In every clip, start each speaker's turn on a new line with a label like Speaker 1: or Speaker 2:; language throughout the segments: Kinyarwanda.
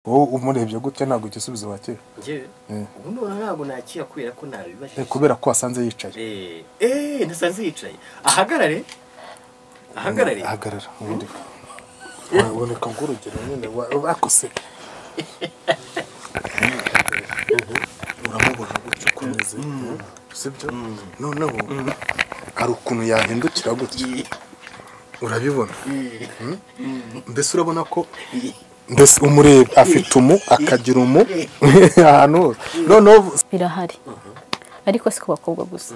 Speaker 1: wowe umurebye gutya ntabwo igisubizo wakira
Speaker 2: njyewe
Speaker 1: Eh.
Speaker 2: ubu ndabona ntabwo nakira kubera ko ntabibajije
Speaker 1: Eh, kubera ko wasanze yicaye
Speaker 2: Eh, eh, nasanze yicaye ahagarare ahagarare
Speaker 1: ahagarara ubundi waboneka nk'urugero nyine wa- bakose uramubona gutya uko umeze sibyo noneho hari ukuntu yahindukira gutya urabibona mbese urabona ko mbese umureba afite umu akagira umu ahantu hose noneho
Speaker 3: birahari ariko si ku bakobwa gusa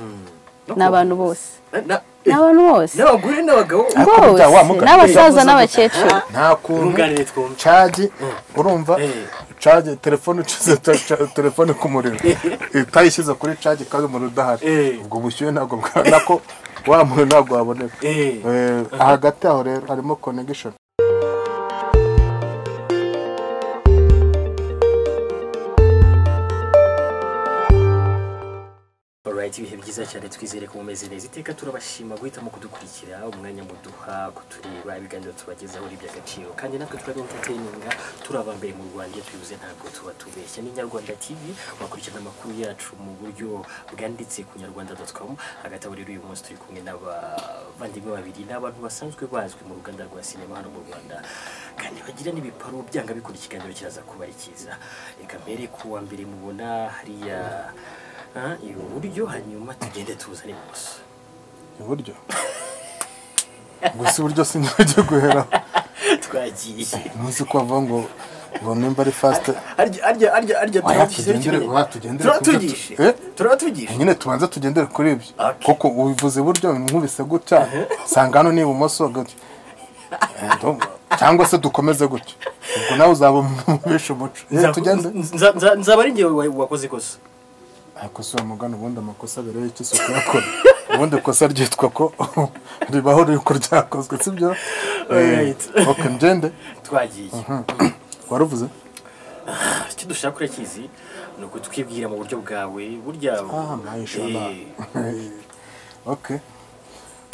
Speaker 2: No
Speaker 3: ni abantu bose
Speaker 2: ku- na-
Speaker 3: ni abantu bose
Speaker 2: n'abagore n'abagabo
Speaker 1: Ariko
Speaker 3: bose
Speaker 1: bya wa mugani
Speaker 3: n'abasaza
Speaker 2: yavuze
Speaker 3: n'abakecuru
Speaker 1: nta kuntu
Speaker 2: Twunganire twumve.
Speaker 1: cagi urumva
Speaker 2: Eh.
Speaker 1: cagi telefone ucize ta- ca- telefone ku muriro utayishyize kuri cagi kandi umuriro udahari
Speaker 2: Eh.
Speaker 1: ubwo bushyuhe ntabwo bwana ko wa muntu ntabwo waboneka
Speaker 2: Eh.
Speaker 1: Eh, hagati aho rero harimo connection
Speaker 2: Alright, ibihe byiza cyane twizere ko mumeze neza iteka turabashima guhitamo kudukurikira umwanya muduha kutureba ibiganiro tubagezaho ari iby'agaciro kandi natwe turabentetininga turi aba mbere mu rwanda iyo tubivuze ntabwo tuba tubeshya ni nyarwanda tv wakurikirana amakuru yacu mu buryo bwanditse ku nyarwanda com hagati aho rero uyu munsi turi kumwe n'abavandimwe babiri ni abantu basanzwe bazwi mu ruganda rwa sinema hano mu rwanda kandi bagira n'ibiparu byanga bikora ikiganiro kiraza kuba ari cyiza reka mbere ku wa mbere mubona hariya Ah, iburyo hanyuma tugende tuzane ibumoso
Speaker 1: iburyo gusa iburyo sinjye guhera
Speaker 2: twagiye
Speaker 1: umunsi ko bavuga ngo ngo nimba ari fast
Speaker 2: arya arya arya arya
Speaker 1: Oya, tugendere- oya, tugendere ku byo tu-
Speaker 2: turatugishe
Speaker 1: Eh?
Speaker 2: turatugishe
Speaker 1: nyine tubanze tugendere kuri ibyo
Speaker 2: Okay.
Speaker 1: kuko ubivuze iburyo nkubise gutya sanga hano ni ibumoso gutya Eh, ndumva. cyangwa se dukomeze gutya ubwo nawe uzaba umubisha umuco Eh,
Speaker 2: Nza-
Speaker 1: tugende
Speaker 2: nza- nza- nzaba ari njyewe wa- wakoze ikosa
Speaker 1: akosora umugani ubundi amakosa abiri y'icyo isuku yakora ubundi ikosa ryitwa ko ribaho riri ko ryakozwe sibyo
Speaker 2: Alright.
Speaker 1: oke ngende
Speaker 2: twagiye
Speaker 1: waruvuze
Speaker 2: icyo dushaka urakizi ni ukutwibwira mu buryo bwawe burya
Speaker 1: Ah, mashallah.
Speaker 2: Eh,
Speaker 1: oke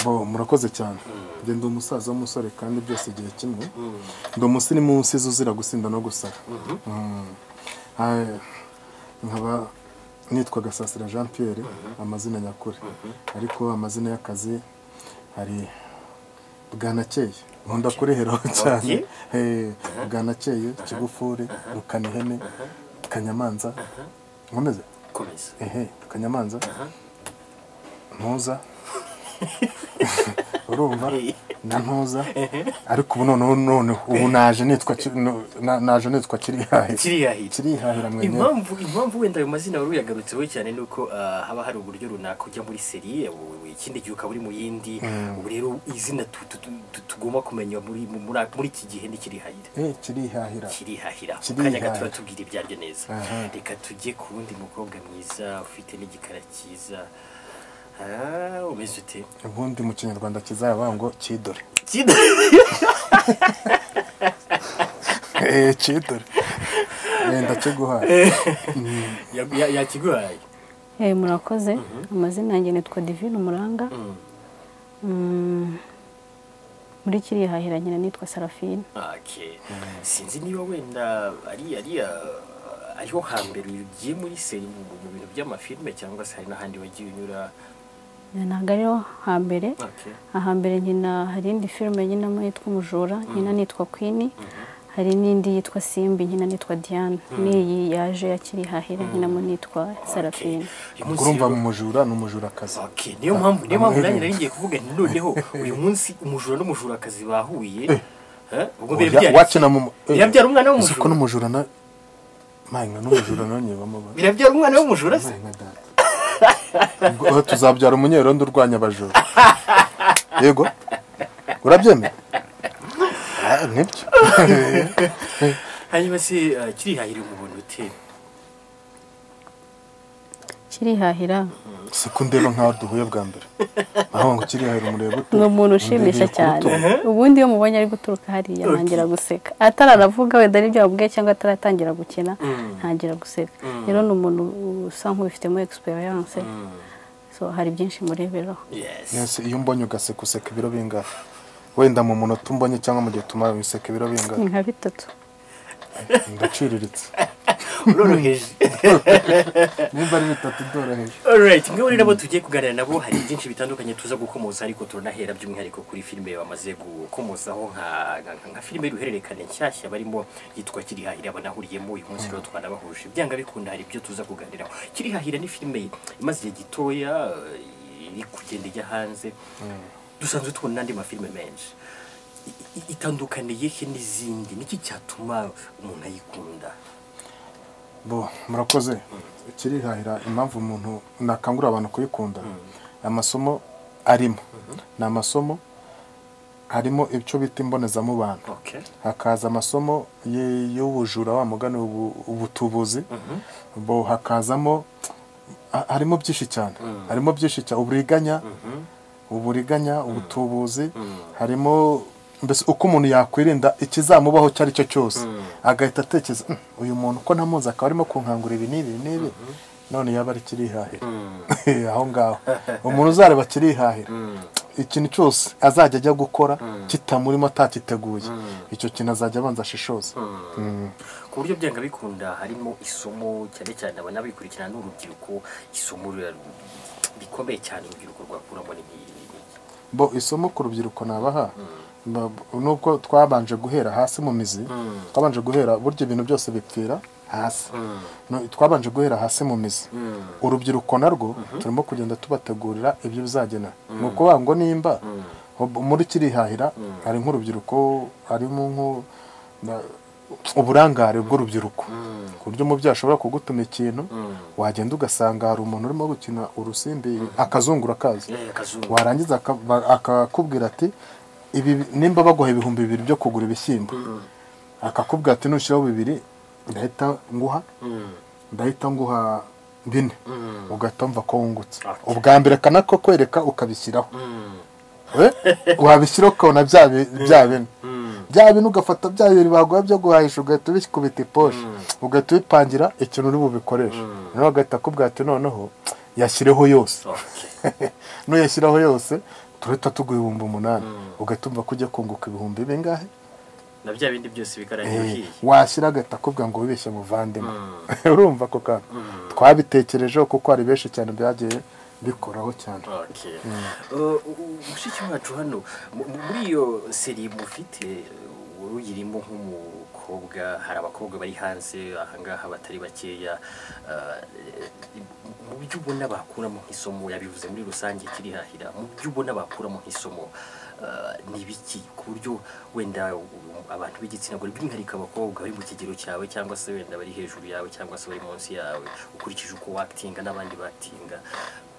Speaker 1: bo murakoze cyane njye ndi umusaza w'umusore kandi byose igihe kimwe ndi umusirimu w'usizi uzira gusinda no gusara Mm. Ah, nkaba nitwa gasasira jean pierre amazina nyakuri ariko amazina y'akazi hari bwanakeye nkunda kureheraho cyane
Speaker 2: Okay.
Speaker 1: Eh, bwanakeye kigufure rukanihene kanyamanza nkomeze
Speaker 2: komeza
Speaker 1: ehe kanyamanza ntuza urumva na ntuza ariko ubu noneho none ubu naje nitwa ki- no- na- naje nitwa kirihahira
Speaker 2: kiriyahira
Speaker 1: kirihahira mwenyewe
Speaker 2: impamvu impamvu wenda ayo mazina wari uyagarutseho cyane ni uko ah, haba hari uburyo runaka ujya muri seri u- ikindi gihe ukaba uri mu yindi ubu rero izina tu- tu- tu- tu- tugomba kumenya muri mu- muri muri iki gihe ntikirihahira
Speaker 1: eh kirihahira
Speaker 2: kirihahira mu
Speaker 1: Kirihahira.
Speaker 2: kanya gato turatubwira ibyaryo neza
Speaker 1: Aha.
Speaker 2: reka tujye ku wundi mukobwa mwiza ufite n'igikara cyiza Ah, umeze ute
Speaker 1: ubundi mu kinyarwanda kizaba ngo kidore
Speaker 2: Kid-
Speaker 1: eh kidore Eh, ndakiguhaye
Speaker 2: Ya- ya- yakiguhaye
Speaker 3: Eh, murakoze amazina yanjye nitwa divine umuranga Mm, muri kiriya hahira nyina nitwa sarafine
Speaker 2: Okay. sinzi niba wenda ari ari ah, ariho hambere ugiye muri seri mu mu bintu by'amafilme cyangwa se hari n'ahandi wagiye unyura
Speaker 3: ntabwo ariho hambere
Speaker 2: Okay.
Speaker 3: ahambere nyina hari indi filime nyinamo yitwa umujura nyina nitwa queen hari n'indi yitwa simbi nyina nitwa diane n'iyi yaje ya kirihahira nyinamo nitwa sarafine
Speaker 2: Uyu munsi
Speaker 1: ubwo urumva
Speaker 2: rero-
Speaker 1: mu mujura ni umujurakazi
Speaker 2: Okay, niyo mpamvu niyo mpamvu nanjye
Speaker 1: amahirwe.
Speaker 2: nari ngiye kuvuga nti noneho uyu munsi umujura n'umujurakazi bahuye eh, ubwo mbere
Speaker 1: Oya,
Speaker 2: byari
Speaker 1: wakina mu eh,
Speaker 2: birabyara umwana
Speaker 1: uzi ko
Speaker 2: w'umujura
Speaker 1: n'umujura na mpanga n'umujura nawe nyibamo ba
Speaker 2: birabyara umwana w'umujura se
Speaker 1: Imana data. Ubwo aho tuzabyara umunyerondo urwanya abajura yego urabyemera Ah, nibyo
Speaker 2: hanyuma se ah, kirihahira umubona ute
Speaker 3: kirihahira
Speaker 1: siko ndeba nkaho duhuye bwa mbere aho ngo kirihahira umureba ute
Speaker 3: ni umuntu ushimisha
Speaker 1: Ndebeye ku
Speaker 3: cyane
Speaker 1: rutugu.
Speaker 3: ubundi iyo mubonye ari guturuka hariya nangira guseka atararavuga wenda n'ibyo wabwiye cyangwa ataratangira gukina ntangira guseka rero ni umuntu usa nk'ubifitemo egisperiyanse so hari byinshi mureberaho
Speaker 2: yes
Speaker 1: Mwese iyo umbonye ugaseka useka ibiro bingahe wenda mu munota umbonye cyangwa mu gihe tumara useka ibiro bingahe
Speaker 3: ni nka bitatu
Speaker 1: ndaciriritse
Speaker 2: uroroheje
Speaker 1: nimba ari bitatu byoroheje
Speaker 2: Alright, muri nabo tugiye kuganira nabo hari byinshi bitandukanye tuza gukomoza ariko turanahera by'umwihariko kuri filime bamaze gukomozaho nka nka- nka filime y'uruhererekane nshyashya barimo yitwa Kirihahira banahuriyemo uyu munsi rero twanabahuje byanga bikunda hari ibyo tuza kuganiraho Kirihahira ni filime imaze igihe gitoya eh, iri kugenda ijya hanze dusanzwe tubona n'andi mafilime menshi I- i- itandukaniye he n'izindi niki cyatuma umuntu ayikunda
Speaker 1: bo murakoze kirihahira impamvu umuntu nakangurira abantu kuyikunda amasomo arimo ni amasomo harimo icyo bita imbonezamubano
Speaker 2: okay
Speaker 1: hakaza amasomo ye- y'ubujura wa mugani ubu- ubutubuzi bo hakazamo ha- harimo byinshi cyane harimo byinshi cyane uburiganya uburiganya ubutubuzi harimo mbese uko umuntu yakwirinda ikizamubaho icyo ari cyo cyose agahita atekereza "Mm, uyu muntu ko ntamuzi akaba arimo kunkangura ibi n'ibi n'ibi none yaba ari kirihahira aho ngaho umuntu uzareba kirihahira ikintu cyose azajya ajya gukora kitamurimo atakiteguye icyo kintu azajya abanza ashishoza
Speaker 2: ku buryo byanga bikunda harimo isomo cyane cyane abanabikurikirana n'urubyiruko isomo rira- rikomeye cyane urubyiruko rwakuramo ni nk'iyi ngiyi.
Speaker 1: bo isomo ku rubyiruko nabaha ba- nubwo twabanje guhera hasi mu mizi twabanje guhera burya ibintu byose bipfira hasi No, twabanje guhera hasi mu mizi urubyiruko narwo turimo kugenda tubategurira ibyo bizagena ni ukuvuga ngo nimba ob- muri kirihahira hari nk'urubyiruko harimo nk'u- na- uburangare bw'urubyiruko ku buryo umubyeyi ashobora kugutuma ikintu wagenda ugasanga hari umuntu urimo gukina urusimbi akazungura kazi
Speaker 2: Eh, akazungu
Speaker 1: warangiza aka- ba- akakubwira ati ibi nimba baguha ibihumbi bibiri byo kugura ibishyimbo akakubwira ati nushyiraho bibiri ndahita nguha ndahita nguha bine ugahita wumva ko wungutse
Speaker 2: Okay.
Speaker 1: ubwa mbere kanako kwereka ukabishyiraho Eh, wabishyiraho ukabona bya bi- bya bine bya bine ugafata bya bibiri baguha byo guhahisha ugahita ubikubita iposhe ugahita ubipangira ikintu uri bubikoreshe noneho agahita akubwira ati noneho yashyireho yose
Speaker 2: Okay.
Speaker 1: nuyashyiraho yose turahita tuguha ibihumbi umunani ugahita umva ko ujya kunguka ibihumbi bingahe
Speaker 2: na bya bindi byose bikaraye
Speaker 1: Eh,
Speaker 2: uhiye
Speaker 1: washyira agahita akubwira ngo wibeshye muvandimwe urumva ako kantu twabitekerejeho kuko hari benshi cyane byagiye bikoraho cyane
Speaker 2: Okay. Uh, mushiki wacu hano mu- mu- muri iyo seri mufite uh, wari uyirimo nk'umukobwa hari abakobwa bari hanze ahangaha batari bakeya uh, mu byo ubona bakuramo nk'isomo yabivuze muri rusange kirihahira mu byo ubona bakuramo nk'isomo uh, ni ibiki ku buryo wenda um, abantu b'igitsina gore by'umwihariko abakobwa bari mu kigero cyawe cyangwa se wenda bari hejuru yawe cyangwa se bari munsi yawe ukurikije uko watinga n'abandi batinga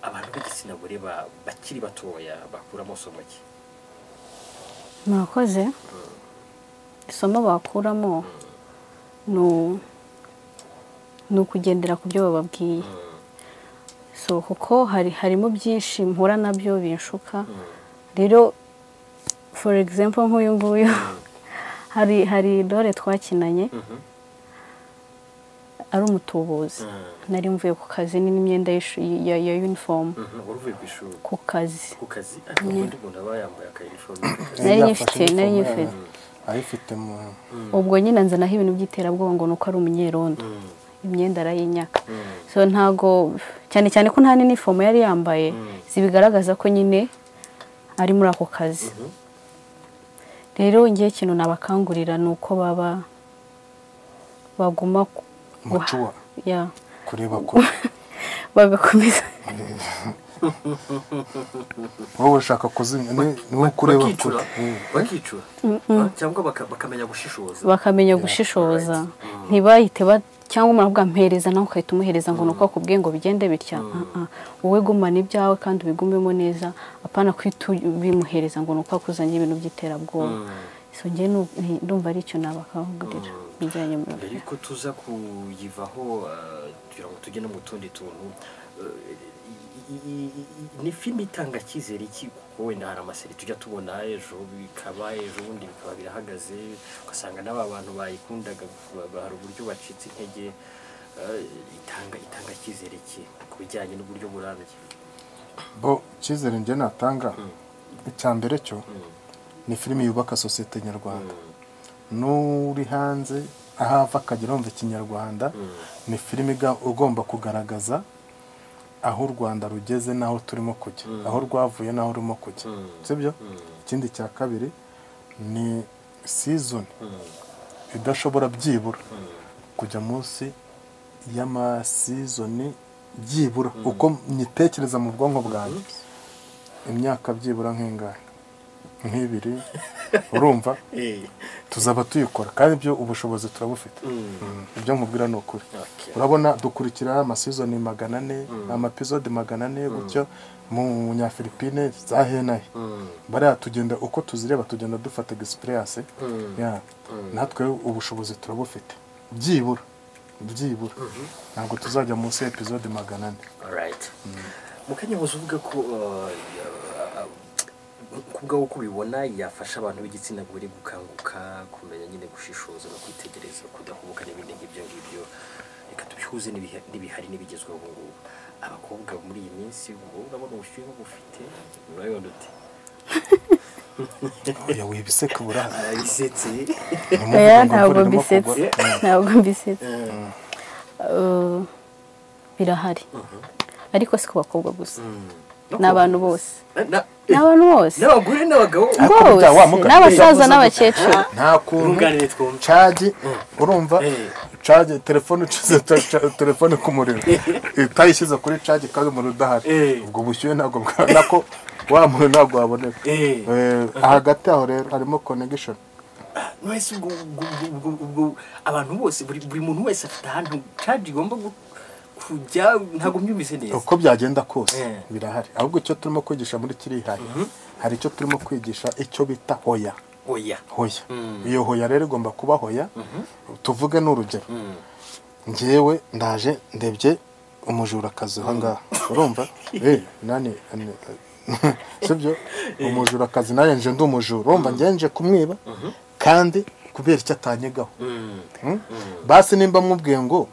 Speaker 2: abantu b'igitsina gore ba- bakiri batoya bakuramo somo ki
Speaker 3: murakoze isomo bakuramo ni u- ni ukugendera ku byo bababwiye so kuko hari harimo byinshi mpura nabyo binshuka rero for example nk'uyu nguyu hari hari dore twakinanye ari umutubuzi nari mvuye ku kazi n'imyenda y'ishu- ya ya uniform
Speaker 2: wari uvuye ku ishuri
Speaker 3: ku kazi
Speaker 2: ku kazi ariko ubundi umuntu aba yambaye akayinifomu
Speaker 3: Nari
Speaker 1: Yafashe
Speaker 3: nyifite, nari
Speaker 1: inifomu
Speaker 3: nyifite.
Speaker 1: yayo, ayifite mu
Speaker 3: ubwo nyine nzanaho ibintu by'iterabwoba ngo ni uko ari umunyerondo imyenda arayinyaka so ntago cyane cyane ko nta n'inifomo yari yambaye zibigaragaza ko nyine ari muri ako kazi rero ngiye ikintu nabakangurira ni uko baba baguma ku-
Speaker 1: Muco wa-
Speaker 3: ya
Speaker 1: kureba kure
Speaker 3: bagakomeza
Speaker 1: wowe ushaka kuzimya ni ni we kureba
Speaker 2: bakicura
Speaker 1: kure Mm.
Speaker 2: bakicura Ah, cyangwa baka- bakamenya gushishoza
Speaker 3: bakamenya gushishoza ntibahite ba cyangwa umuntu avuga mpereza nawe ukahita umuhereza ngo ni uko akubwiye ngo bigende bitya Ah, ah. wowe gumana ibyawe kandi ubigumemo neza apana kwita ubimuhereza ngo ni uko akuzanye ibintu by'iterabwoba so njye nu- ni- ndumva ari icyo nabakangurira bijyanye mu
Speaker 2: mbere yuko tuza kuyivaho ah, kugira ngo tujye no mu tundi tuntu eh, i- i- i- i- ni filime itanga icyizere iki kuko wenda hari amaseri tujya tubona ejo bikaba ejo bundi bikaba birahagaze ugasanga n'aba bantu bayikundaga ba- ba- hari uburyo bacitse intege eh, itanga itanga icyizere ki ku bijyanye n'uburyo burambye
Speaker 1: bo icyizere njye natanga icya mbere cyo ni filime yubaka sosiyete nyarwanda n'uri hanze aho ava akagera wumva ikinyarwanda ni filime iga- ugomba kugaragaza aho u rwanda rugeze n'aho turimo kujya aho rwavuye n'aho rurimo kujya sibyo ikindi cya kabiri ni sizoni idashobora byibura kujya munsi y'amasizoni byibura uko nyitekereza mu bwonko bwanjye imyaka byibura nk'ingana nk'ibiri urumva
Speaker 2: Eh,
Speaker 1: tuzaba tuyikora kandi ibyo ubushobozi turabufite Mm. ibyo nkubwira ni ukuri urabona dukurikira amasizoni magana ane amapizode magana ane gutyo mu nyafilipine zahenahe bariya tugenda uko tuzireba tugenda dufata egisipureyase natwe ubushobozi turabufite byibura byibura ntabwo tuzajya munsi y'epizode magana ane
Speaker 2: alright mukanya waje uvuga ko uh, ya- ku bwawe uko ubibona yafasha abantu b'igitsina gore gukanguka kumenya nyine gushishoza no kwitegereza kudahubuka n'ibindi nk'ibyo ngibyo reka tubihuze n'ibihe- n'ibihari n'ibigezweho ubu ngubu abakobwa muri iyi minsi ubu urabona ubushyuhe bufite urabibona ute
Speaker 1: oya wibise kabura
Speaker 2: arabisetse
Speaker 3: oya ntabwo mbisetse ntabwo mbisetse Eh, birahari ariko si ku bakobwa gusa ni abantu bose ni abantu bose
Speaker 2: n'abagore n'abagabo
Speaker 1: Ariko burya wa mugabo-
Speaker 3: bose n'abasaza n'abakecuru
Speaker 1: nta kuntu
Speaker 2: Twunganire twumve.
Speaker 1: cagi urumva
Speaker 2: Eh.
Speaker 1: cagi telefone ucuze telefone ku muriro utayishyize kuri cagi kandi umuriro udahari
Speaker 2: Eh.
Speaker 1: ubwo bushyuhe ntabwo bwa- nako wa muriro ntabwo waboneka
Speaker 2: Eh.
Speaker 1: Eh, hagati aho rero harimo connection
Speaker 2: mwese ubwo ubwo- ubwo- ubwo- ubwo- abantu bose buri buri muntu wese afite ahantu cadi igomba gu- kujya ntabwo mbyumvise neza
Speaker 1: uko byagenda kose
Speaker 2: Eh.
Speaker 1: birahari ahubwo icyo turimo kwigisha muri kirihaye hari icyo turimo kwigisha icyo bita hoya
Speaker 2: oya
Speaker 1: hoya iyo hoya rero igomba kuba hoya tuvuge n'urugero njyewe ndaje ndebye umujura akazi aho ngaho urumva Eh, nani ani- sibyo umujura akazi nawe nje ndi umujura urumva njyewe nje kumwiba kandi kubera icyo atanyegaho Mm? basi nimba mubwiye ngo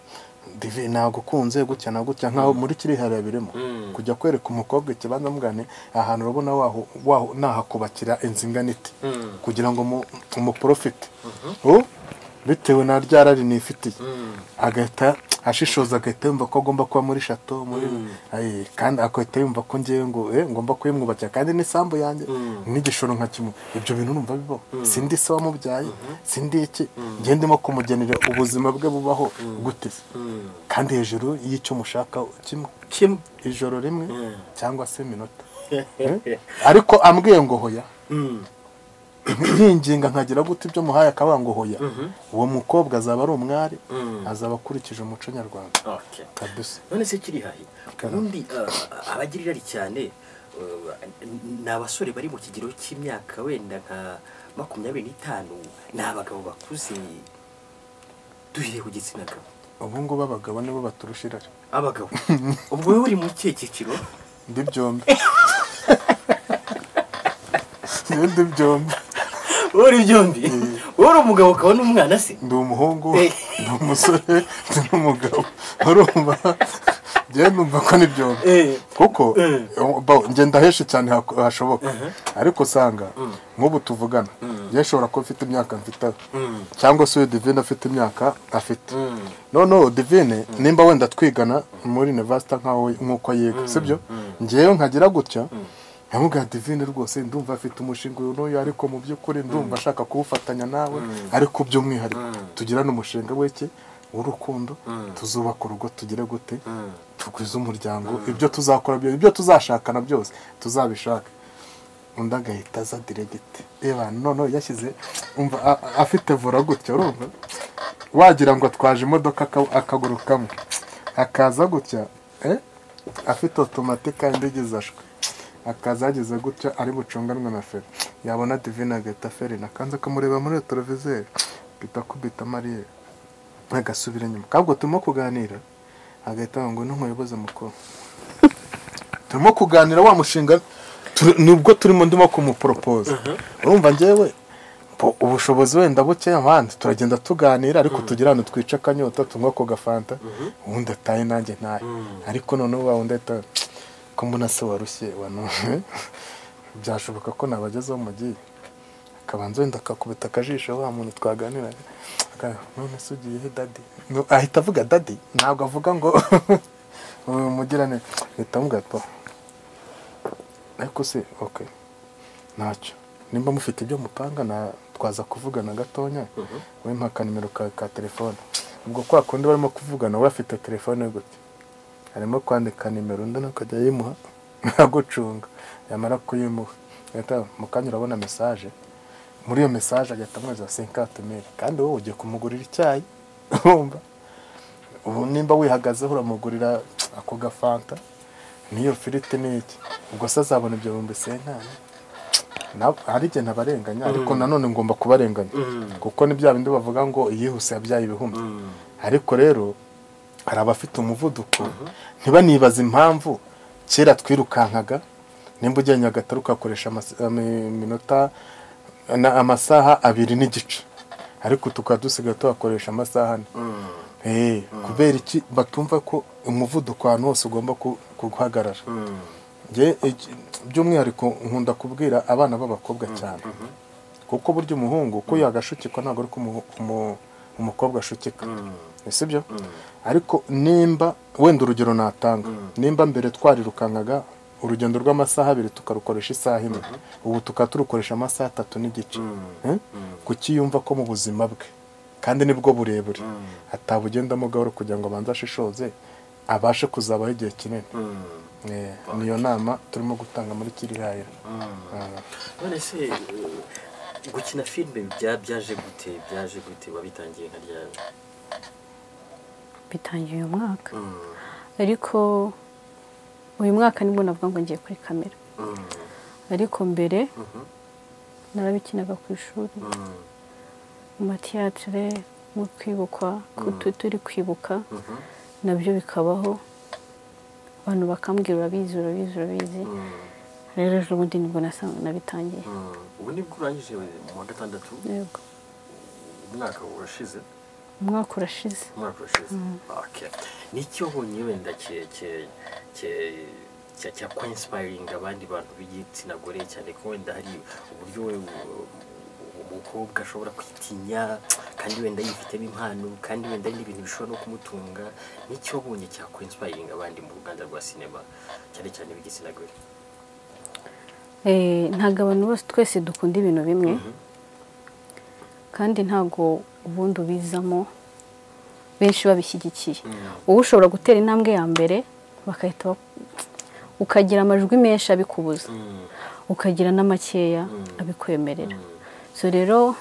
Speaker 1: divi nagukunze gutya na gutya nkaho muri kirihariya birimo kujya kwereka umukobwa ikibanza mugane ahantu urabona waho waho nahakubakira inzu ingana iti kugira ngo mu- umuporofite U, bitewe na rya rari nifitiye agahita ashishoza agahita yumva ko agomba kuba muri shato muri Aye, kandi agahita yumva ko ngewe ngo eh, ngomba kuyimwubakira kandi n'isambu yanjye n'igishoro nka kimwe ibyo bintu numva bibaho sindi se wamubyaye sindi iki ngende ndimo kumugenera ubuzima bwe bubaho gute se kandi hejuru y'icyo mushaka kimwe
Speaker 2: kimwe
Speaker 1: ijoro rimwe cyangwa se iminota
Speaker 2: Eh?
Speaker 1: ariko ambwiye ngo hoya
Speaker 2: Mm.
Speaker 1: nkinginga nkagira gute ibyo muhaye akabanga ngo hoya uwo mukobwa azaba ari umwari azaba akurikije umuco nyarwanda
Speaker 2: Okay.
Speaker 1: kabisa
Speaker 2: none se kiri hahe ubundi uh, abagira irari cyane uh, ni abasore bari mu kigero cy'imyaka wenda nka makumyabiri n'itanu ni abagabo bakuze duhereye ku gitsina gabo
Speaker 1: ubu ngubu abagabo nibo baturusha irari
Speaker 2: abagabo ubwo wowe uri mu kihe cyiciro
Speaker 1: ndi byombi Njyewe ndi byombi
Speaker 2: wowe uri byombi wowe uri umugabo ukaba n'umwana se
Speaker 1: ndi umuhungu
Speaker 2: Eh.
Speaker 1: ndi umusore ndi n'umugabo urumva njyewe numva ko ni byombi
Speaker 2: Eh.
Speaker 1: kuko
Speaker 2: Eh.
Speaker 1: bo, njye ndahesha cyane hako- hashoboka ariko usanga nk'ubu tuvugana njye nshobora kuba mfite imyaka mfite cyangwa se uyu divine afite imyaka afite noneho divine nimba wenda twigana muri university nkaho nk'uko yiga sibyo njyewe nkagira gutya nkamubwira divine rwose ndumva afite umushinga uyu n'uyu ariko mu by'ukuri ndumva ashaka kuwufatanya nawe ariko by'umwihariko tugirane umushinga w'iki w'urukundo tuzubaka urugo tugire gute tugwize umuryango ibyo tuzakora byose ibyo tuzashakana byose tuzabishaka undi agahita aza diregiti reba noneho yashyize umva a- a- afite vura gutya urumva wagira ngo atwaje imodoka aka- akaguru kamwe akaza gutya eh? afite otomatika indi igeze ashwe akaza yageze gutya ari bucunganwe na feri yabona divine agahita feri nakanze akamureba muri televiziyo agahita akubita mariyeri agasubira inyuma kabwo turimo kuganira agahita avuga ngo n'umuyobozi mukuru turimo kuganira wa mushinga turi- nibwo turimo ndimo kumuporopoza urumva njyewe po- ubushobozi wenda buke abandi turagenda tuganira ariko tugira ahantu twica akanyota tunywa ako gafanta ubundi ataye nanjye ntaye ariko noneho wa wundi ahita ko mbona se warushye wa none byashoboka ko nabagezeho mugiye kabanza wenda akakubita akajisho wa muntu twaganira none se ugiye he dadi No, ahita avuga dadi ntabwo avuga ngo umugirane ahita avuga pa ariko se ok ntacyo nimba mufite ibyo mupanga na twaza kuvugana gatonya wowe mpa akanimero ka ka telefone ubwo kwa kundi barimo kuvugana we afite telefone gute arimo kwandika nimero undi akajya yimuha agucunga yamara kuyimuha ahita mu kanya urabona mesaje muri iyo mesaje agahita amwohereza senkate meri kandi wowe ugiye kumugurira icyayi wumva ubu nimba wihagazeho uramugurira ako gafanta n'iyo firiti n'iki ubwo se azabona ibyo bihumbi senkani Na- hari igihe ntabarenganya ariko nanone ngomba kubarenganya kuko ni bya bindi bavuga ngo iyihuse yabyaye ibihumbi ariko rero hari abafite umuvuduko ntibanibaze impamvu kera twirukankaga nimba ugiye nyagatare ugakoresha amasi- ami- iminota na- amasaha abiri n'igice ariko tukaba dusigaye tuhakoresha amasaha ane Eh, kubera iki batumva ko umuvuduko ahantu hose ugomba ku- guhagarara Nge- iki- by'umwihariko nkunda kubwira abana b'abakobwa cyane kuko burya umuhungu uko yagashukikwa ntabwo ari ko umu- umu- umukobwa ashukika si byo ariko nimba wenda urugero natanga nimba mbere twarirukankaga urugendo rw'amasaha abiri tukarukoresha isaha imwe ubu tukaba turukoresha amasaha atatu n'igice Eh? kuki yumva ko mu buzima bwe kandi nibwo burebure atabugendamo gahoro kugira ngo abanze ashishoze abashe kuzabaho igihe kinini Eh, niyo nama turimo gutanga muri kirihayira
Speaker 2: none se eh, gukina filime bya- byaje gute byaje gute wabitangiye nka ryari
Speaker 3: bitangiye uyu mwaka
Speaker 2: Mm,
Speaker 3: ariko uyu mwaka nibwo navuga ngo ngiye kuri kamera
Speaker 2: mm,
Speaker 3: ariko mbere
Speaker 2: mhm,
Speaker 3: narabikinaga ku ishuri
Speaker 2: mm,
Speaker 3: mu matiyatire mu kwibukwa ku tu- turi kwibuka
Speaker 2: mhm,
Speaker 3: nabyo bikabaho abantu bakambwira urabizi urabizi urabizi
Speaker 2: mm,
Speaker 3: rero ejo bundi nibwo nasa- nabitangiye
Speaker 2: mm. ubu nibwo urangije mu wa gatandatu
Speaker 3: Yego.
Speaker 2: umwaka urashize
Speaker 3: umwaka urashize
Speaker 2: umwaka urashize Okay. nicyo wabonye wenda cye- cye- cye- cya cya kwa inspiring abandi bantu b'igitsina gore cyane ko wenda hari uburyo we u- umukobwa ashobora kwitinya kandi wenda yifitemo impano kandi wenda hari n'ibintu bishobora no kumutunga nicyo wabonye cya kwa inspiring abandi mu ruganda rwa sinema cyane cyane b'igitsina gore
Speaker 3: Eh, ntabwo abantu bose twese dukunda ibintu bimwe kandi ntabwo ubundi ubizamo benshi babishyigikiye wowe ushobora gutera intambwe ya mbere bakahita bak- ukagira amajwi menshi abikubuza
Speaker 2: Mm,
Speaker 3: ukagira n'amakeya abikwemerera so rero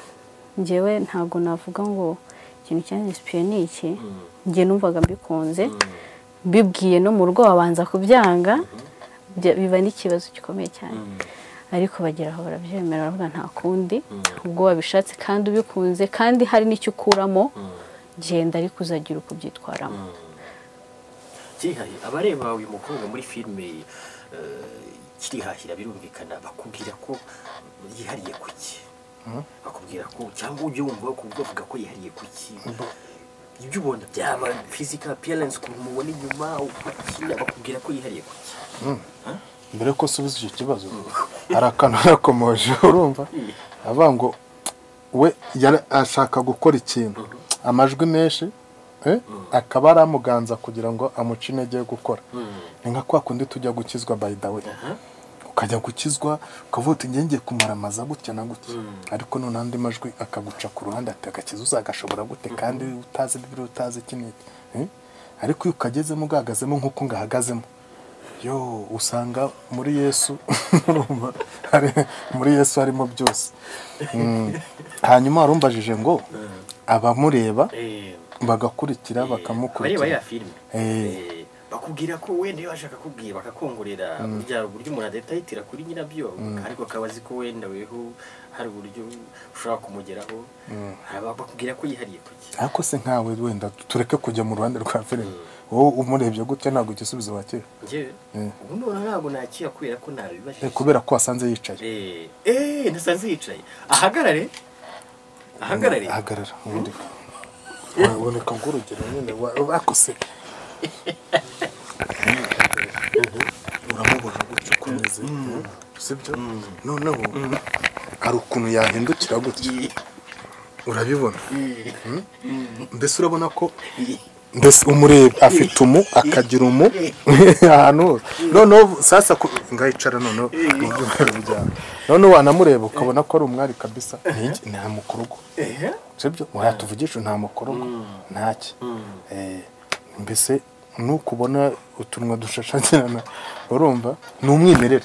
Speaker 3: ngewe ntabwo navuga ngo ikintu cyanisipiriye ni iki njye numvaga mbikunze mbibwiye no mu rugo babanza kubyanga bya- biba n'ikibazo gikomeye cyane
Speaker 2: mm,
Speaker 3: ariko bagera aho barabyemera baravuga nta kundi ubwo wabishatse kandi ubikunze kandi hari n'icyo ukuramo genda ariko uzagira uko ubyitwaramo
Speaker 2: kirihahi abareba uyu mukobwa muri filime eh, kirihahira birumvikana bakubwira ko yihariye ku ki bakubwira ko cyangwa ujya wumva bakubwira bavuga ko yihariye ku ki ibyo ubona byaba physical appearance ukuntu umubona inyuma uko akina bakubwira ko yihariye ku ki
Speaker 1: mbere ko usubiza icyo kibazo hari akantu yarakomoje urumva avuga ngo we yari ashaka gukora ikintu amajwi menshi eh, akaba aramuganza kugira ngo amuce intege yo gukora ni nka kwa kundi tujya gukizwa by the way ukajya gukizwa ukavuga uti ngiye ngiye kumaramaza gutya na gutya ariko noneho andi majwi akaguca ku ruhande ati agakiza uzagashobora gute kandi utazi bibiri utazi iki n'iki Eh? ariko iyo ukagezemo ugahagazemo nk'uko ngahagazemo yo usanga muri yesu urumva, hari- muri yesu harimo byose Mm. hanyuma warumbajije ngo abamureba
Speaker 2: Eh,
Speaker 1: bagakurikira
Speaker 2: abareba
Speaker 1: bakamukurikira
Speaker 2: ya filime
Speaker 1: Eh.
Speaker 2: Eh, bakubwira ko wenda iyo bashaka kubwira bakakongorera burya uburyo umuntu adahitira kuri nyirabyo ariko akaba azi ko wenda weho hari uburyo ushobora kumugeraho Hari aba- bakubwira ko yihariye kuki
Speaker 1: ariko se nkawe wenda tureke kujya mu ruhande rwa filime wowe umurebye gutya ntabwo igisubizo wakira
Speaker 2: njyewe
Speaker 1: Mm.
Speaker 2: ubu noneho ntabwo nakira kubera ko
Speaker 1: Eh,
Speaker 2: ntabibajije
Speaker 1: kubera ko wasanze yicaye
Speaker 2: Eh, eh, nasanze yicaye ahagarare ahagarare
Speaker 1: ahagarara ubundi waboneka nk'urugero nyine wa- bakose uramubona gutya ukomeze sibyo noneho hari ukuntu yahindukira gutya urabibona mbese urabona ko mbese umureba afite umu akagira umu ahantu hose noneho sasa ku- ngahicara noneho noneho wanamureba ukabona ko ari umwari kabisa Ni- nta mukorogo sibyo wayatuvugisha nta mukorogo ntaki Eh, mbese nukubona utunwa dushashagirana urumva ni umwimerere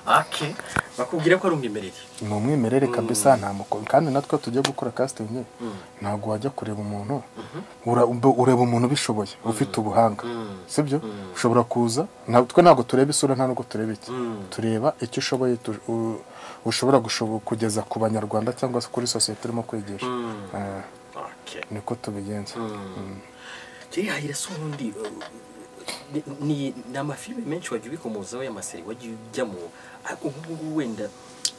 Speaker 2: ake bakubwira ko ari umwimerere
Speaker 1: ni umwimerere kabisa nta mukoro kandi natwe tujya gukora casting ntabwo wajya kureba umuntu ura- ub- ureba umuntu ubishoboye ufite ubuhanga sibyo ushobora kuza nta- twe ntabwo tureba isura nta nubwo tureba iki tureba icyo ushoboye tu- u- ushobora gushobo- kugeza ku banyarwanda cyangwa se kuri sosiyete urimo kwigisha Eh,
Speaker 2: ake
Speaker 1: niko tubigenza
Speaker 2: Jay Hayirasa ubundi uh, ni- ni ni amafilime menshi wagiye ubikomozaho y'amaseri wagiye ujyamo ariko ubu ngubu wenda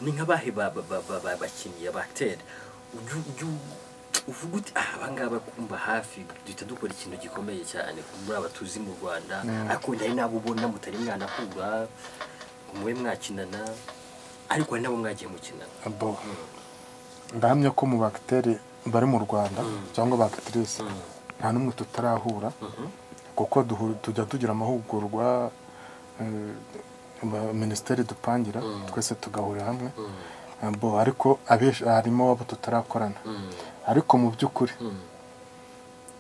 Speaker 2: ni nk'abahe ba- ba- ba- ba- ba- bakinnyi abatera Ujya- ujya uvuga uti "Ah, aba ngaba kumva hafi duhita dukora ikintu gikomeye cyane muri aba tuzi mu rwanda ariko hari n'abo ubona mutari mwanahura mube mwakinana ariko hari n'abo mwagiye mukinana
Speaker 1: bo ndahamya ko mu bagiteri bari mu rwanda cyangwa bagiterisi nta n'umwe tutarahura kuko duhu- tujya tugira amahugurwa eh, ma- minisiteri dupangira twese tugahurira hamwe Eh, bo ariko abenshi harimo abo tutarakorana ariko mu by'ukuri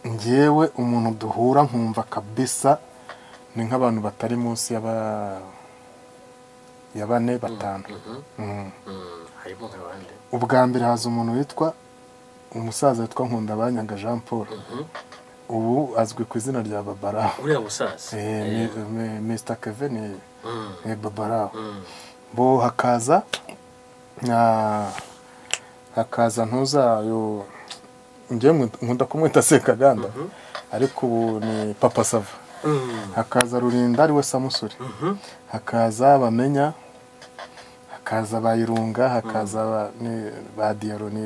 Speaker 1: ngewe umuntu duhura nkumva kabisa ni nk'abantu batari munsi ya ba- ya bane batanu Mm
Speaker 2: Mm, harimo nk'abandi
Speaker 1: ubwa mbere haza umuntu witwa umusaza witwa nkundabanyanga jean paul ubu azwi ku izina rya babaraho
Speaker 2: uriya musaza
Speaker 1: Eh,
Speaker 2: Eh,
Speaker 1: Mi- Mi- mr kevin ni-
Speaker 2: mm,
Speaker 1: ni babaraho
Speaker 2: mm.
Speaker 1: bo hakaza na- hakaza ntuzayo njyewe nkunda kumwita sekaganda ariko ubu ni papa sava
Speaker 2: Mm,
Speaker 1: hakaza rurinda ariwe samusuri
Speaker 2: mhm.
Speaker 1: hakaza bamenya hakaza bayirunga hakaza ba- ni- ba diyaro ni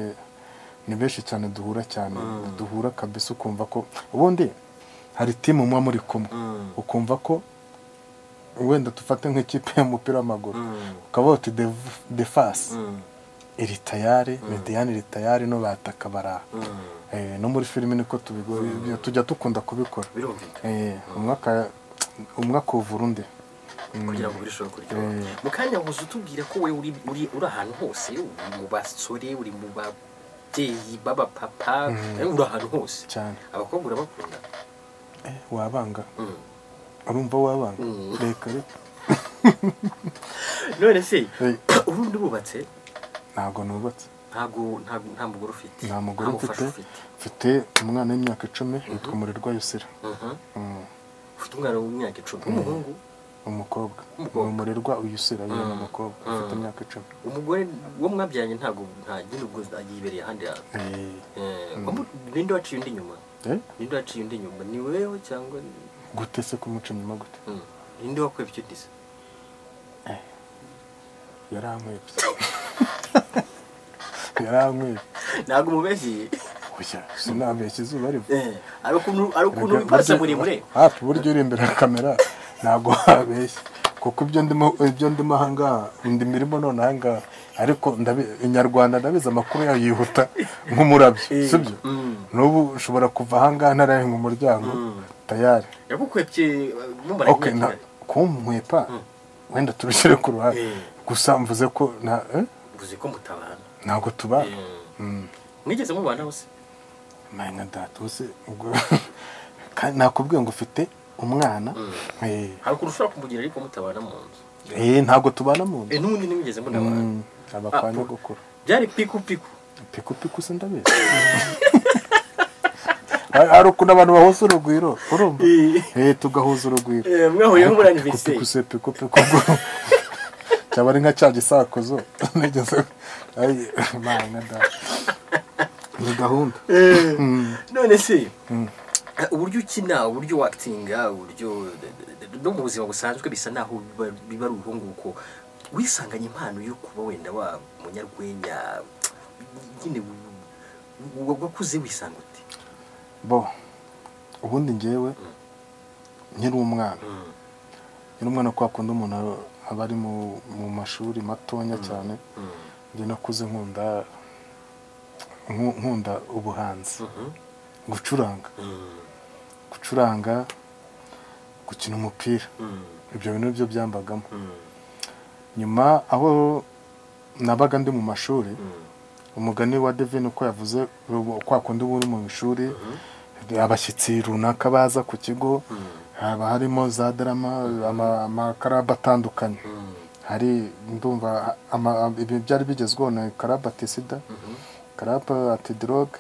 Speaker 1: ni benshi cyane duhura cyane duhura kabisa ukumva ko ubundi hari timu muba muri kumwe
Speaker 2: Mm.
Speaker 1: ukumva ko wenda dufate nk'ikipe y'umupira w'amaguru
Speaker 2: Mm.
Speaker 1: ukavuga uti "The- the fasi
Speaker 2: Mm.
Speaker 1: iri tayari mediyani iri tayari no bataka baraha
Speaker 2: Mm.
Speaker 1: Eh, no muri filime niko tubigora tujya dukunda kubikora
Speaker 2: birumvikana
Speaker 1: Eh, umwe aka- umwe akuvura undi
Speaker 2: kugira ngo birusheho kuryoha
Speaker 1: Eh.
Speaker 2: mu kanya wuze utubwira ko we uri, uri, uri ahantu hose uri mu basore uri mu babyeyi b'abapapa eh, uri ahantu hose
Speaker 1: cyane
Speaker 2: abakobwa urabakunda
Speaker 1: Eh, wabanga
Speaker 2: Mm.
Speaker 1: urumva wabanga
Speaker 2: Mm.
Speaker 1: reka reka
Speaker 2: none se
Speaker 1: Eh.
Speaker 2: urundi urubatse
Speaker 1: ntabwo nubatse
Speaker 2: ntabwo ntabwo- nta mugore ufite
Speaker 1: nta mugore
Speaker 2: mufasha
Speaker 1: mfite mfite umwana w'imyaka icumi yitwa umurirwa yusira
Speaker 2: Mhm.
Speaker 1: Mm.
Speaker 2: ufite umwana w'imyaka icumi umuhungu
Speaker 1: umukobwa ni
Speaker 2: Umukobwa.
Speaker 1: umurirwa uyusira yewe ni umukobwa ufite
Speaker 2: Mm.
Speaker 1: imyaka icumi
Speaker 2: umugore wo mwabyaranye ntabwo ntagire ubwo yibereye ahandi hantu
Speaker 1: Eh,
Speaker 2: Eh, wamu- ninde waciye undi inyuma
Speaker 1: eh,
Speaker 2: ninde waciye undi inyuma ni wewe cyangwa ni-
Speaker 1: gute se kumuca inyuma gute
Speaker 2: Mm. ninde wakwebye undi se
Speaker 1: yarankwibye yarankwibye
Speaker 2: ntabwo umubeshye
Speaker 1: oya sinabeshya izuba riva
Speaker 2: Eh, ari ukuntu ari ukuntu
Speaker 1: Erega
Speaker 2: wipasa
Speaker 1: burya-
Speaker 2: muremure
Speaker 1: hafi burya uri imbere ya kamera ntabwo wabeshya kuko ibyo ndimo ibyo ndimo ahangaha indi mirimo none ahangaha ariko ndabi- inyarwanda ndabizi amakuru yayo yihuta nk'umurabyo sibyo
Speaker 2: Mm.
Speaker 1: n'ubu ushobora kuva ahangaha ntarahinga umuryango tayari
Speaker 2: yagukwebye eh, mumara
Speaker 1: ok
Speaker 2: imyaka
Speaker 1: na
Speaker 2: ingahe?
Speaker 1: kumwepa wenda turushyire ku ruhande
Speaker 2: Eh.
Speaker 1: gusa mvuze ko nta- eh,
Speaker 2: uvuze ko mutabana
Speaker 1: ntabwo tubana
Speaker 2: Eh,
Speaker 1: Mm.
Speaker 2: mwigeze mubana hose
Speaker 1: mayina datuse ubwo kandi nakubwiye ngo ufite umwana eh,
Speaker 2: hari ukuntu ushobora kumugira ariko mutabana mu nzu
Speaker 1: eh, ntabwo tubana mu nzu
Speaker 2: Eh, n'ubundi nimugeze munabana
Speaker 1: aba
Speaker 2: Ah,
Speaker 1: kwa
Speaker 2: po-
Speaker 1: nyogokuru
Speaker 2: byari piku piku
Speaker 1: pikupiku se ndabizi Hari- hari ukuntu abantu bahuza urugwiro urumva
Speaker 2: Eh.
Speaker 1: Eh, tugahuza urugwiro
Speaker 2: Eh, mwahuriyeho muri anniversaire
Speaker 1: pikupiku se pikupiku ubwo cyaba ari nka cya gisakuzo nigeze Ay, mayina data ni gahunda
Speaker 2: Eh, none se eh, uburyo ukina uburyo wakitinga uburyo no mu buzima busanzwe bisa naho biba biba ari ubuhunguko wisanganye impano yo kuba wenda wa munyarwenya nyine w- w- wakuze wisanga uti
Speaker 1: bo ubundi ngewe nkiri umwana nyiri umwana kwa kundi umuntu abari mu mu mashuri matonya cyane njye nakuze nkunda nku- nkunda ubuhanzi gucuranga gucuranga gukina umupira ibyo bintu byo byambagamo nyuma aho nabaga ndi mu mashuri umugani wa devine uko yavuze ubu- kwa kundi uba uri mu ishuri abashyitsi runaka baza ku kigo haba harimo za darama ama- amakarabu atandukanye hari ndumva ama- ibi byari bigezweho na karabu atisida karabu atidoroge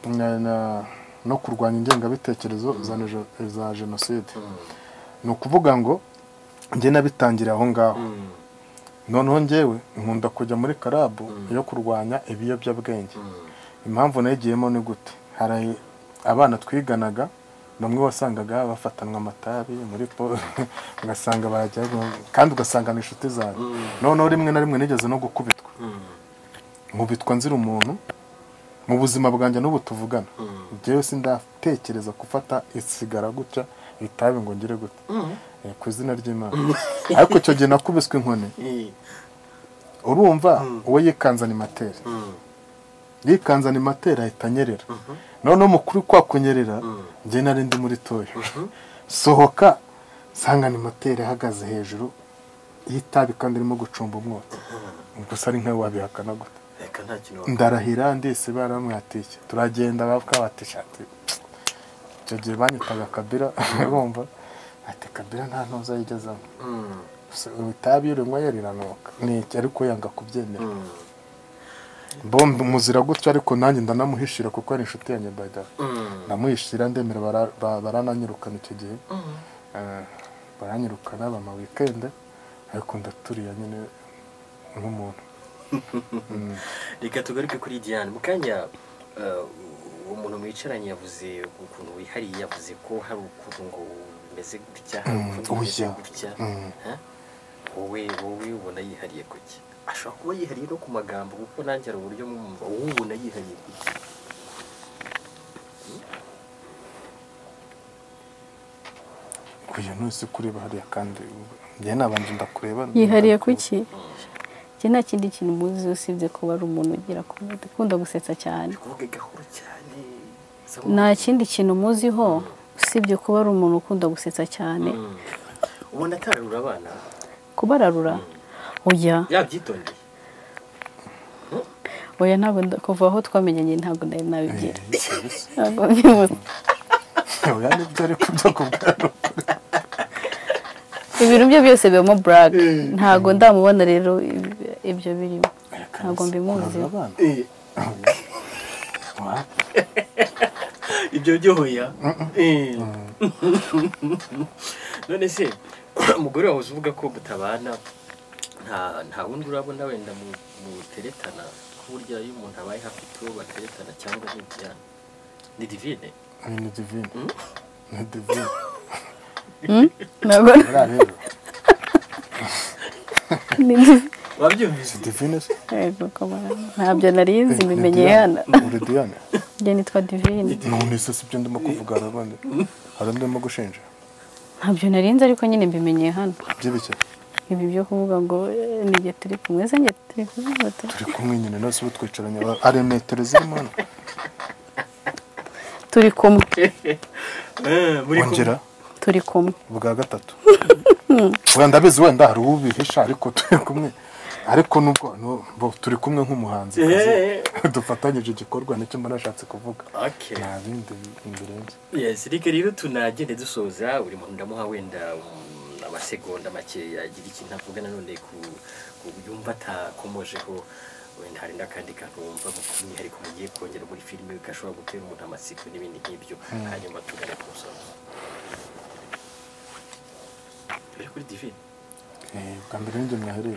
Speaker 1: na- na- no kurwanya ingengabitekerezo za nejo- za jenoside ni ukuvuga ngo njye nabitangira aho ngaho noneho njyewe nkunda kujya muri karabu yo kurwanya ibiyobyabwenge impamvu nayigiyemo ni gute hari abana twiganaga bamwe wasangaga bafatanwa amatabi muri po ugasanga barajya kandi ugasanga ni inshuti zawe noneho rimwe na rimwe nigeze no gukubitwa nkubitwa nzira umuntu mu buzima bwanjye n'ubu tuvugana njyewe sindatekereza gufata isigara gutya itabi ngo ngire gute Eh, ku izina ry'imana ariko icyo gihe nakubiswe inkoni urumva uwo yikanze animateri yikanze animateri ahita anyerera noneho mukuru kwa kunyerera njye nari ndi muri toyo sohoka nsanga animateri ahagaze hejuru y'itabi kandi irimo gucumba umwotsi gusa ari nkawe wabihakana gute
Speaker 2: reka nta kintu
Speaker 1: ndarahira ndese baramwatiye turagenda bakabati icyo gihe banyitaga kabira urumva ati kabira nta ntuza yigezamo Gusa ubu itabi iyo urinywa yariranuka ni iki ariko yanga kubyemera bombe muzira gutyo ariko nanjye ndanamuhishira kuko ari inshuti yanjye bada ndamuhishira ndemera bara- ba- barananyirukana icyo gihe Eh, baranyirukana bama wikende ariko ndaturiye nyine nk'umuntu
Speaker 2: reka tugaruke kuri diane mu kanya eh, umuntu mwicaranye yavuze ukuntu wihariye yavuze ko hari ukuntu ngo umeze gutya hari
Speaker 1: Mm,
Speaker 2: ukuntu umeze
Speaker 1: oya.
Speaker 2: gutya
Speaker 1: Mm.
Speaker 2: eh? wowe wowe ubona yihariye kuki ashobora kuba yihariye no ku magambo kuko nanjye hari uburyo mwumva wowe ubona yihariye kuki
Speaker 1: kuya ntuzi kureba hariya kandi njye nabanje ndakureba
Speaker 3: yihariye kuki iki nta kindi kintu muzi usibye kuba ari umuntu ugira kumudi ukunda gusetsa cyane
Speaker 2: kuvuga gahoro cyane Sa-
Speaker 3: nta kindi kintu muziho usibye kuba ari umuntu ukunda gusetsa cyane
Speaker 2: Mm. ubona atararura abana
Speaker 3: kubararura oya
Speaker 2: yabyitondeye
Speaker 3: oya ntabwo nda- kuva aho twamenyanye ntabwo nari nabigira ntabwo mbibuza.
Speaker 1: oya nibyo ariko byo kubwara
Speaker 3: ibintu bye byose bibamo buraka ntabwo ndamubona rero ib- ibyo birimo ntabwo mbimuzi
Speaker 1: abana wa
Speaker 2: ibyo byohoya Eh. none se umugore wahoze uvuga ko mutabana nta nta wundi urabona wenda mu- muteretana ko burya iyo umuntu abaye hafi tuwo bateretana cyangwa ni ibyana ni divine
Speaker 1: Oya, ni divine ni divine
Speaker 3: Hmm? ntabwo
Speaker 1: buriya rero
Speaker 2: wabyumvise
Speaker 1: si divine se
Speaker 3: Yego, kamara. ntabyo nari nzi mbimenyeye hano
Speaker 1: uri diane
Speaker 3: njye nitwa divine
Speaker 1: none se si byo ndimo kuvuga hari abandi hari undi ndimo gushinja
Speaker 3: ntabyo nari nzi ariko nyine mbimenyeye hano
Speaker 1: byibike
Speaker 3: ibi byo kuvuga ngo eh, ni njye turi kumwe se njye turi kumwe bata-
Speaker 1: turi kumwe nyine nose ubu twicaranye hari metero zirimo hano
Speaker 3: turi kumwe
Speaker 2: Eh, muri kumwe.
Speaker 1: ongera
Speaker 3: turi kumwe
Speaker 1: ubwa gatatu wenda ndabizi wenda hari ubihisha ariko turi kumwe ariko nubwo no- bo turi kumwe nk'umuhanzi
Speaker 2: Eh,
Speaker 1: dufatanyije igikorwa nicyo mba nashatse kuvuga
Speaker 2: okay
Speaker 1: nta bindi imbere yanjye
Speaker 2: yes reka rero tunagende dusoza buri muntu ndamuha wenda um, amasegonda makeya agira ikintu avuga nanone ku ku yumva atakomojeho wenda hari n'akandi kantu wumva mu by'umwihariko mugiye kongera muri filime gashobora gutera umuntu amatsiko n'ibindi nk'ibyo hanyuma tugane ku musozo turi kuri divine
Speaker 1: Eh, bwa mbere n'injye mwahereye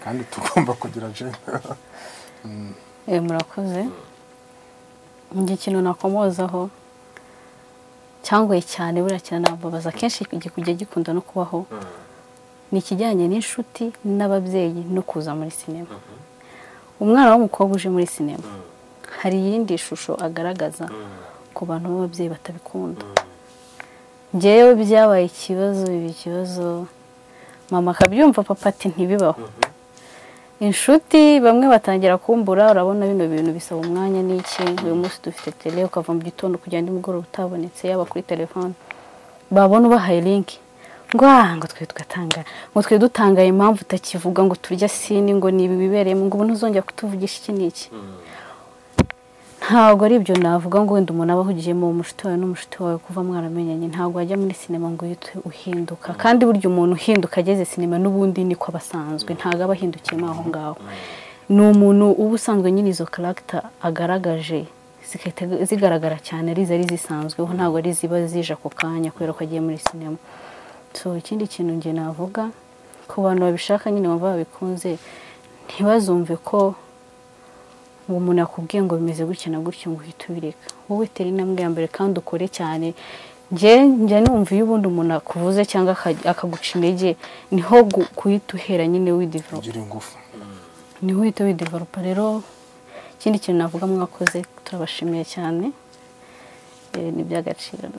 Speaker 1: kandi tugomba kugira jenda
Speaker 3: Eh, murakoze njye ikintu nakomozaho cyangoye cyane buriya kiranababaza akenshi kujya gikunda no kubaho ni ikijyanye n'inshuti n'ababyeyi no kuza muri sinema umwana w'umukobwa uje muri sinema hari iyindi shusho agaragaza ku bantu b'ababyeyi batabikunda njyewe byabaye ikibazo biba ikibazo mama akabyumva papa ati ntibibaho inshuti bamwe batangira kumbura urabona bino bintu bisaba umwanya n'iki uyu munsi dufite tele ukava mu gitondo kujya andi mugoroba utabonetse yaba kuri telefone babona ubahaye linki ngo aha ngo twe tugatanga ngo twe dutanga impamvu utakivuga ngo turya sini ngo ni ibi bibereyemo ngo ubu ntuzongera kutuvugisha iki n'iki ntabwo ari ibyo navuga ngo wenda umuntu aba ahugiyemo umushuti wawe n'umushuti wawe kuva mwaramenyanye ntabwo wajya muri sinema ngo uhite uhinduka kandi burya umuntu uhinduka ageze sinema n'ubundi niko aba asanzwe ntabwo aba ahindukiyemo aho ngaho ni umuntu uba usanzwe nyine izo karagita agaragaje zigaragara cyane ari zari zisanzweho ntabwo ari ziba zije ako kanya kubera ko agiye muri sinema so ikindi kintu nge navuga ku bantu babishaka nyine bumva babikunze ntibazumve ko uwo muntu yakubwiye ngo bimeze gutya na gutya ngo uhite ubireka wowe tera intambwe ya mbere kandi ukore cyane njya numva iyo ubundi umuntu akuvuze cyangwa akaguca intege niho guhita uhera nyine widivarupa
Speaker 1: ugira ingufu
Speaker 3: niho uhita widivarupa rero ikindi kintu navuga mwakoze turabashimiye cyane ni iby'agaciro